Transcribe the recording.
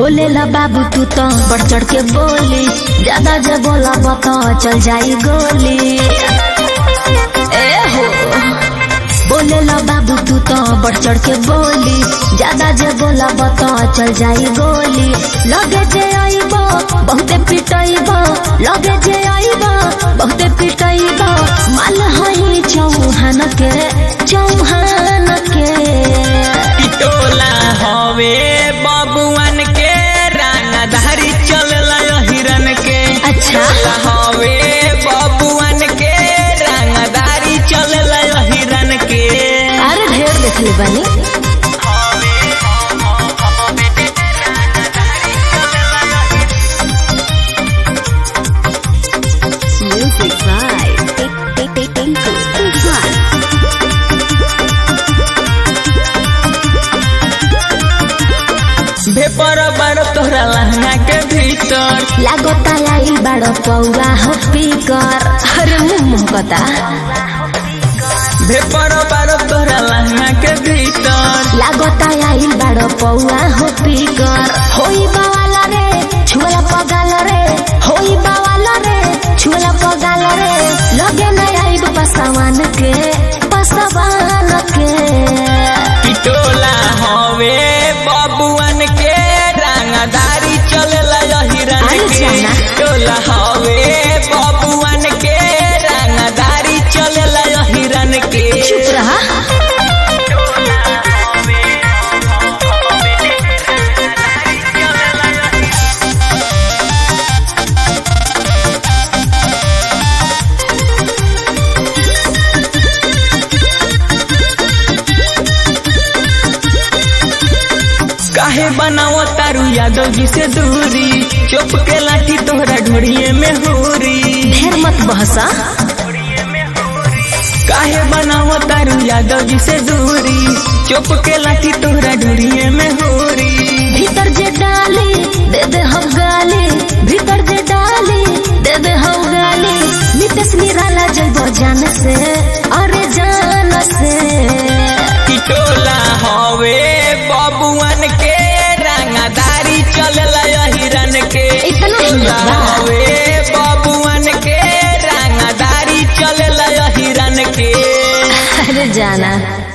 बोले ला बाबू तू तो बढ़ चढ़ के बोली ज्यादा जे बोला बता चल जाई गोली ए हो बोले ला बाबू तू तो बढ़ चढ़ के बोली ज्यादा जे बोला बता चल जाई गोली लगे जे आईबो बहुते पिटाईबो लगे जे आईबो बहुते पिटाईबो माल हई चौहान के चौहान के टोला हवे बबुआन के रानाधारी चलला हिरन के अच्छा। टोला हवे बबुआन के रानाधारी चलला हिरन के अरे ढेर देखले बानी Music by Tinku Tufan. भेपर बार तोहरा लहंगा के भीतर लागता आइल बाड़ो पौवा हो पीकर अरे मुंह कता भेपर बार तोहरा लहंगा के भीतर लागता आइल बाड़ो पौवा हो पीकर होई बावाला रे छुला पगाल रे होई बावाला रे छुला पगाल रे लगे न आइब पसवान के पसवान के टोला हवे बबुआन के रानाधारी चलला हिरन अरे के जाना। टोला हवे बबुआन के रानाधारी चलला हिरन के चुप रहा काहे बनाओ तारू यादव जी से दूरी चुप के लाठी तोहरा ढोड़िए में होरी ढेर मत बहसा काहे बनाओ तारू यादव जी से दूरी चुप के लाठी तोहरा ढोड़िए में होरी भीतर जे डाली दे दे हम गाली भीतर जे डाली दे दे हम गाली नितेश निराला जइबो जान से अरे जान से टोला हवे बबुआन के रंगदारी चलला हिरन के इतना ही टोला बा। हवे बबुआन के रंगदारी चलला हिरन के अरे जाना